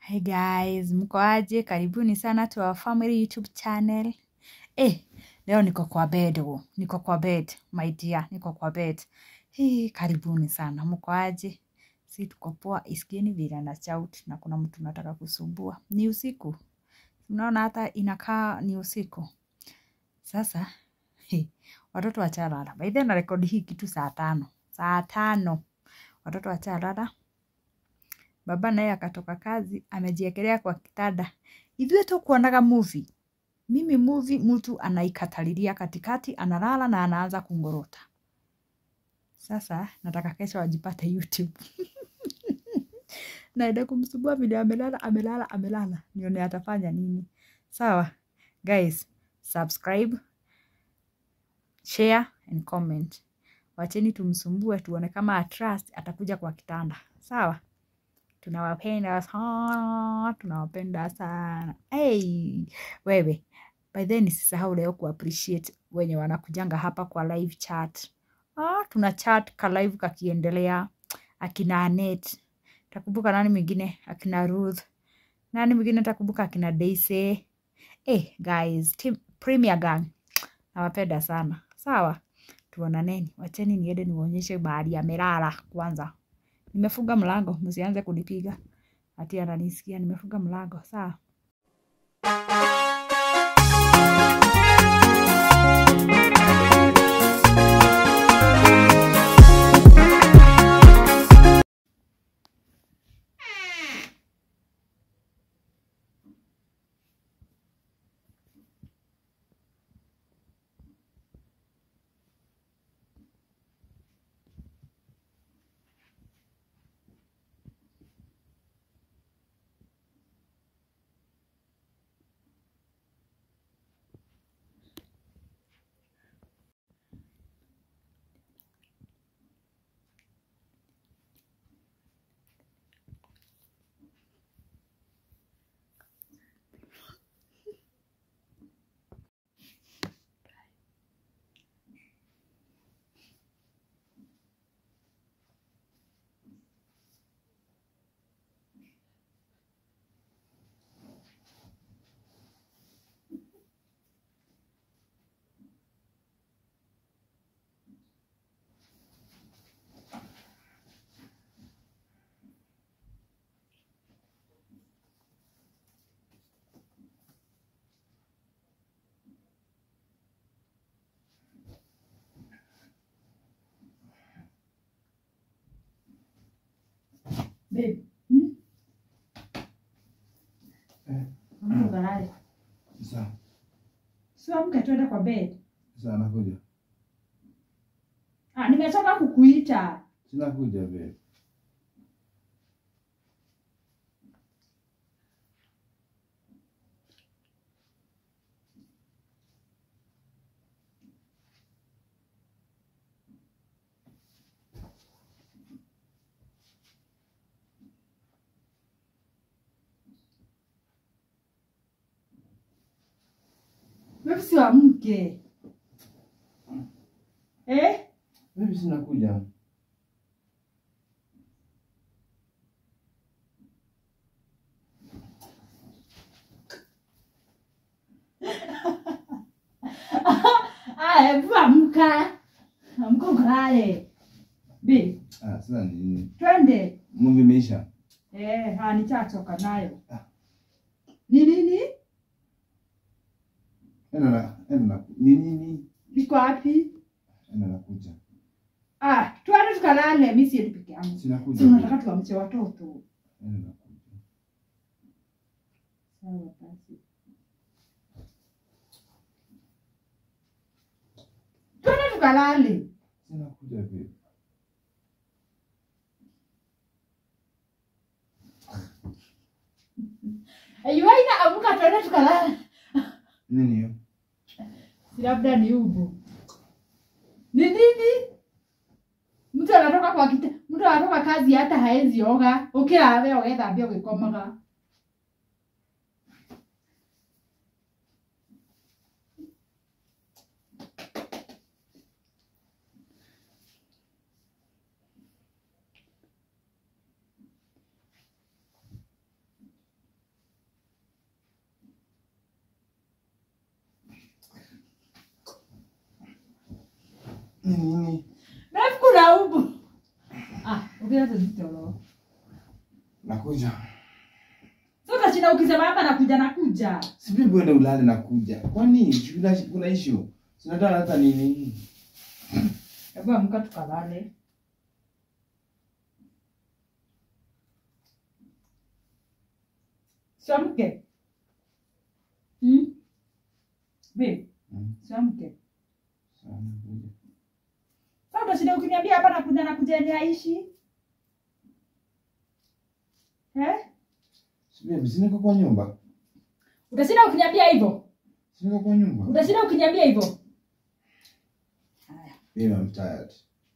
Hi guys, mko aje? Karibuni sana to our family YouTube channel. Eh, leo niko kwa bed wo. Niko kwa bed, my dear, niko kwa bed. Hii, karibuni sana. Mko aje? Si tuko poa, isikieni vile na shout na kuna mtu nataka kusumbua. Ni usiku. Unaona hata inakaa ni usiku. Sasa, he, watoto wachalala. By the way, na rekodi hii kitu saa tano. Saa tano. Watoto wachalala. Baba naye akatoka kazi, amejiekelea kwa kitanda. Ithuĩ tukuonaga movie. Mimi movie mtu anaikatalilia katikati, analala na anaanza kungorota. Sasa nataka kesho ajipate YouTube. Naenda kumsumbua vile amelala, amelala, amelala. Nione atafanya nini. Sawa, guys, subscribe, share and comment. Wacheni tumsumbue tuone kama atrust atakuja kwa kitanda. Sawa? tunawapenda sana, tunawapenda sana. Hey, wewe by then nisisahau leo kuappreciate wenye wanakujanga hapa kwa live chat. Ah, tuna chat ka live kakiendelea, akina Anet, takumbuka nani mwingine, akina Ruth, nani mwingine takumbuka, akina Daisy. Eh, guys, team Premier Gang, nawapenda sana. Sawa, tuonaneni. Wacheni niende niwaonyeshe bahari amelala kwanza. Nimefunga mlango, msianze kunipiga. Ati ananisikia, nimefunga mlango. Sawa. Babe. Hmm? Eh. Amka ukalale. Sawa, Sio amka tuende kwa bed. sawa nakuja. Ah, nimetoka kukuita. Sinakuja babe. Wewe si amke. Eh? Babe sinakuja. Ah, hebu amka. Amka ukalale. Babe, Ah, sasa ni nini? twende. Movie imeisha. Eh, ha nichachoka nayo. Ah. Ni nini? Enda na enda na ni nini? Liko wapi? Enda nakuja. Ah, twende tukalale. Mimi siendi peke yangu. Sinakuja. Si unataka babe. tuamche watoto. Enda nakuja. Sawa basi. Twende tukalale. Sinakuja babe. Yuaina amka twende tukalale. Nini hiyo? Si labda ni ubu. Ni nini? Mtu anatoka kwa kita, mtu anatoka kazi hata haezi oga. Ukira ũgethambia ũgĩkomaga. Nini nini? Refu kuna ubu. Ah, ukira tuzitoro. Nakuja. Sasa china ukisema hapa nakuja nakuja. Sijui uende ulale nakuja. Kwani kuna kuna issue? Sinataka hata nini? Hebu amka tukalale. Siamke. Hmm? Babe, Mm. siamke. Sawa, nakuja. Sasa utashinda ukiniambia hapa nakuja nakuja ni aishi. Eh? Sijui siniko kwa nyumba. Utashinda ukiniambia hivyo? Siniko kwa nyumba. Utashinda ukiniambia hivyo? Haya, Mimi I'm tired.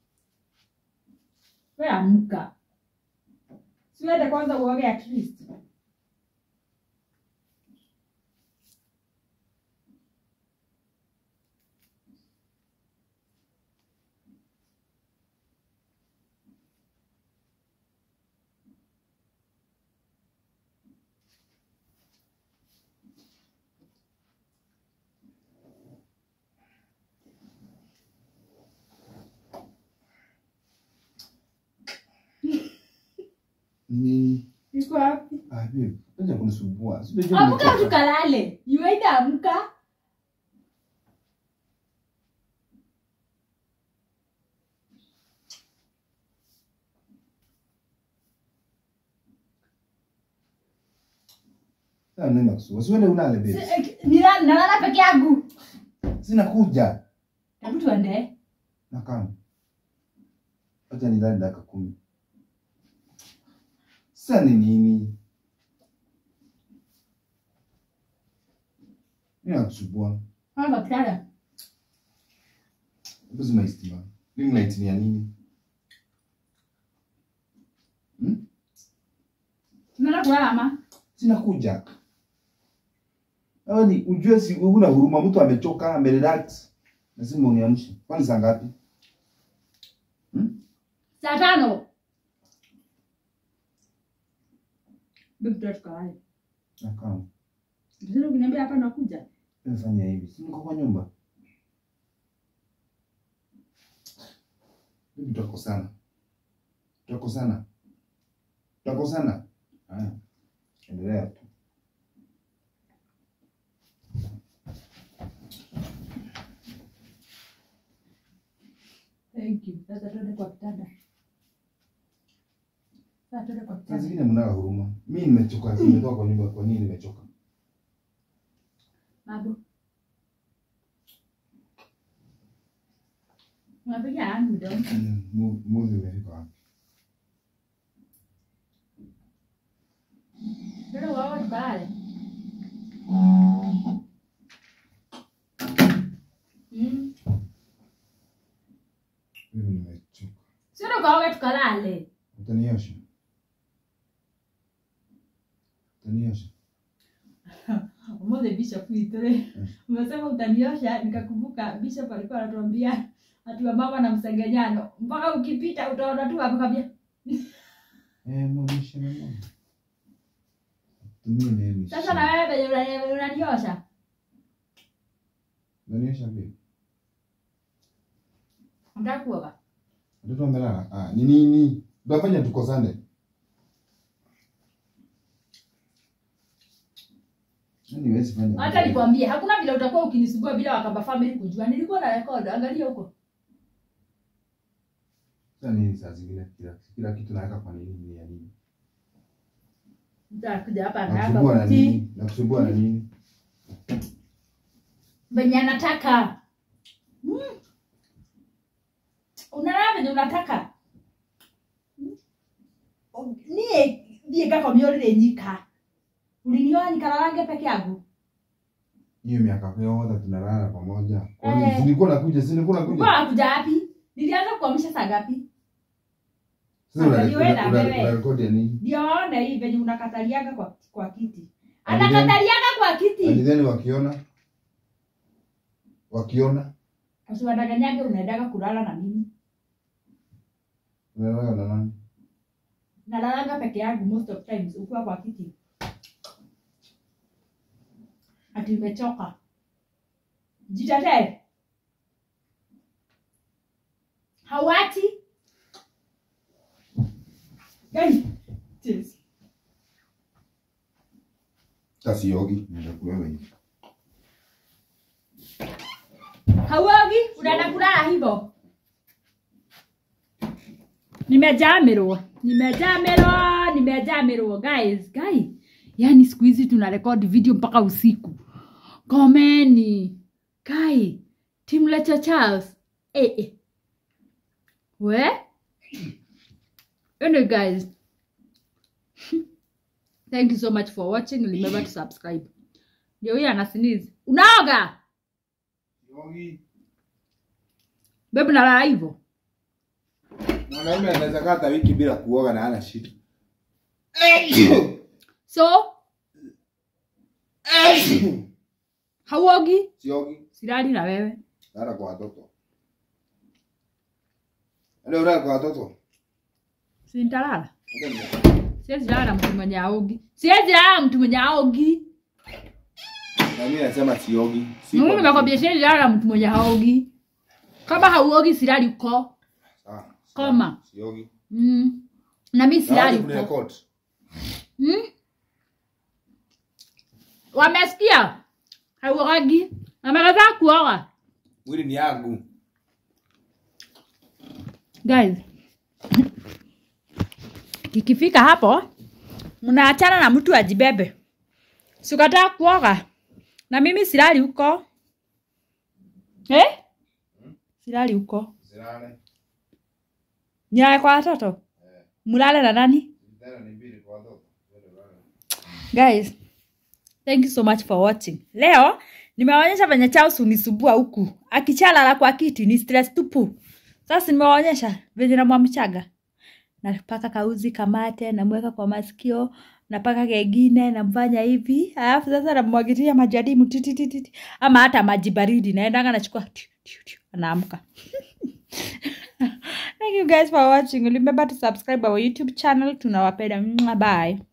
wewe amka. Siwende kwanza uoge at least. Ni Iko wapi? ah babe, acha kunisumbua. Sijui Amka tukalale. Yuaida amka. Sasa nenda kusumbua. Siende ulale Si- babe. eh, Nilala nalala peke yangu. Sina kuja. Hebu tuende. Na kama. Acha nilale dakika kumi. Sasa ni nini? Mimi nakusumbua. Hanga kitanda. Hebu zima hii stima. Ring light ni ya nini? Hmm? Tunaenda kulala ama? Sina kuja. Yaani ujue si una huruma, mtu amechoka, amerelax. Lazima uniamshe. Kwani saa ngapi? Saa tano. Bibi tuta tukalale. Na kama. Utashinda ukiniambia hapa nakuja. Nimefanya hivi. Si niko kwa nyumba. Bibi tutakosana. Tutakosana. Tutakosana. Haya. Endelea tu. Thank you. Sasa tuende kwa kitanda. Sasa tuende kwa Saa kitanda. zingine mnaga huruma. Mimi nimechoka, nimetoka kwa nyumba. Kwa nini nimechoka? Babu. Unapiga yangu mdomo. Mm, mu- Movie umefika wapi? Tuende kwa tukalale. Mm. Mimi nimechoka. Tuende kwa tukalale. Utaniosha? Utaniosha? Umoja Bishop Itore. Umesema utaniosha, nikakumbuka Bishop alikuwa anatuambia ati mama na msengenyano. Mpaka ukipita utaona tu hapo kabisa. Eh, mwonyeshe na mama. Tumie nini? Sasa na wewe venye unani- unaniosha. Unaniosha vipi? Unataka kuoga? Watoto wamelala? Ah, ni nini? Tunafanya tukosane. Yaani huwezi fanya. Hata nikwambie hakuna vile utakuwa ukinisumbua bila wakamba family kujua. Nilikuwa na record, angalia huko. Sasa nini saa zingine kila kila kitu naweka kwa nini ni ya nini? Nitakuja hapa Nakusumbua na na hapa nini? Nakusumbua na nini? venye anataka. Mm. Unalala venye unataka. Mm. Niye thiĩ ngakomio nyika. Ulinioa nikalalange peke yangu. Hiyo miaka yote tunalala pamoja. Kwani Eh. si nilikuwa nakuja, si nilikuwa nakuja. Ulikuwa unakuja wapi? Nilianza kuamsha saa ngapi? Sasa una- Angalia wewe na una- una- wewe. una rekodi ya nini? Ndio waone hii venye unakataliaga kwa, kwa kiti. And then- Anakataliaga kwa And kiti. then wakiona wakiona Usiwadanganyage unaendaga kulala na mimi. unalala na nani? Nalalanga peke yangu most of times ukiwa kwa kiti. Ati umechoka. Jitetee. hauachi Guys, cheers. Tasiogi. Nenda kuwewe. hauogi unaenda kulala hivyo nimejamirwa nimejamirwa nimejamirwa guys guys yani siku hizi tuna record video mpaka usiku komeni kai timlecha charles eh, eh. we anyway guys thank you so much for watching remember to subscribe ndio huyo anasinizi unaoga Siogi. bebu nalala hivyo Mwanaume anaweza kaa hata wiki bila kuoga na hana shida. so hauogi Siogi. silali na wewe Lala kwa watoto. Ndio ulala kwa watoto. sintalala siwezi lala na mtu mwenye aogi siwezi lala na mtu mwenye aogi Na mimi nasema siogi. Si mimi kwa- nimekwambia siwezi lala na mtu mwenye haogi kama hauogi silali uko Sawa. Koma. Siogi. mm. na mi silali Na uko record. mm? wamesikia hauogi amekataa kuoga Mwili ni yangu. guys ikifika hapo mnaachana na mtu ajibebe sikataa kuoga na mimi silali huko eh? silali huko Silale. nilale kwa watoto mlale na nani Tena ni mbili kwa watoto. guys thank you so much for watching leo nimewaonyesha venye Charles unisumbua huku akichalala kwa kiti ni stress tupu sasa nimewaonyesha venye namwamchaga napaka kauzi kamate namweka kwa masikio napaka kengine namfanya hivi alafu sasa namwagilia majadimu titititi ama hata maji baridi naendanga nachukua tiu, tiu, tiu, anaamka thank you guys for watching remember to subscribe our youtube channel tunawapenda Mwah, bye